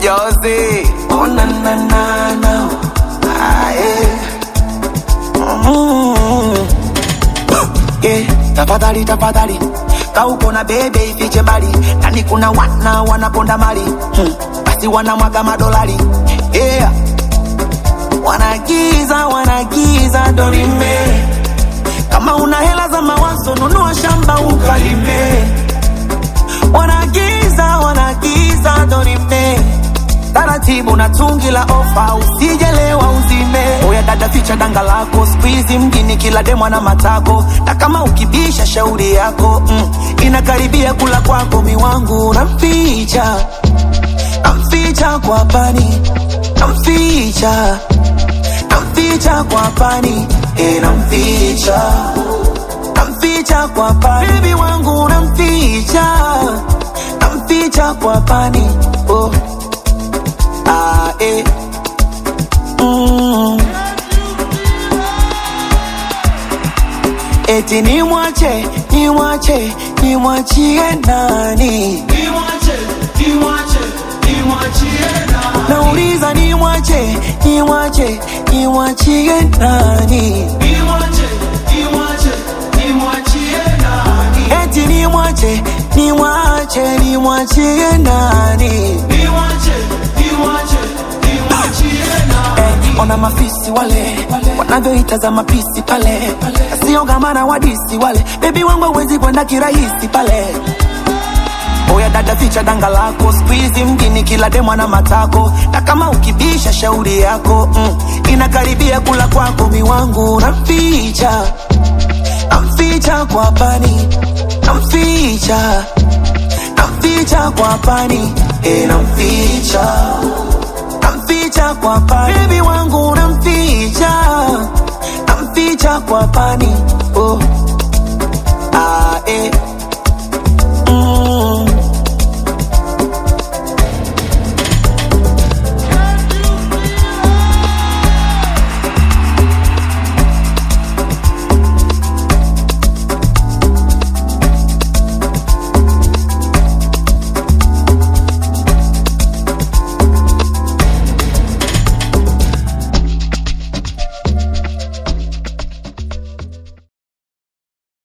Josie. Oh na na na na. Ah, yeah. Mm. Yeah, tafadhali tafadhali kauko na bebe ifiche mbali nani kuna wana wanaponda mali hmm. basi wanamwaga madolari yeah. wanagiza wanagiza dorime kama una hela za mawazo nunua shamba ukalime wanagiza wanagiza dorime taratibu na tungi la ofa usijelewa uzime oya dada ficha danga lako squeeze mjini kila demwa na matako na kama ukibisha shauri yako mm, inakaribia kula kwako miwangu namficha namficha kwa pani namficha namficha kwa pani e namficha namficha kwa pani bebi wangu namficha namficha kwa pani oh. Ah, eh. Mm. Eti ni mwache, ni mwache, ni mwachie nani? Nauliza ni mwache, ni mwache, ni mwachie nani? Eti ni mwache, ni mwache, ni mwachie nani? Eh, ona mafisi wale wanavyoitazama pisi pale, sio gamana wadisi wale, bebi wangu hawezi kwenda kirahisi pale. Oya dada, ficha danga lako, squeeze mjini kila demwa na matako, na kama ukibisha shauri yako mm, inakaribia kula kwako miwangu, namficha namficha kwa pani, namficha namficha kwa pani, e namficha namficha kwa pani, bebi wangu namficha namficha kwa pani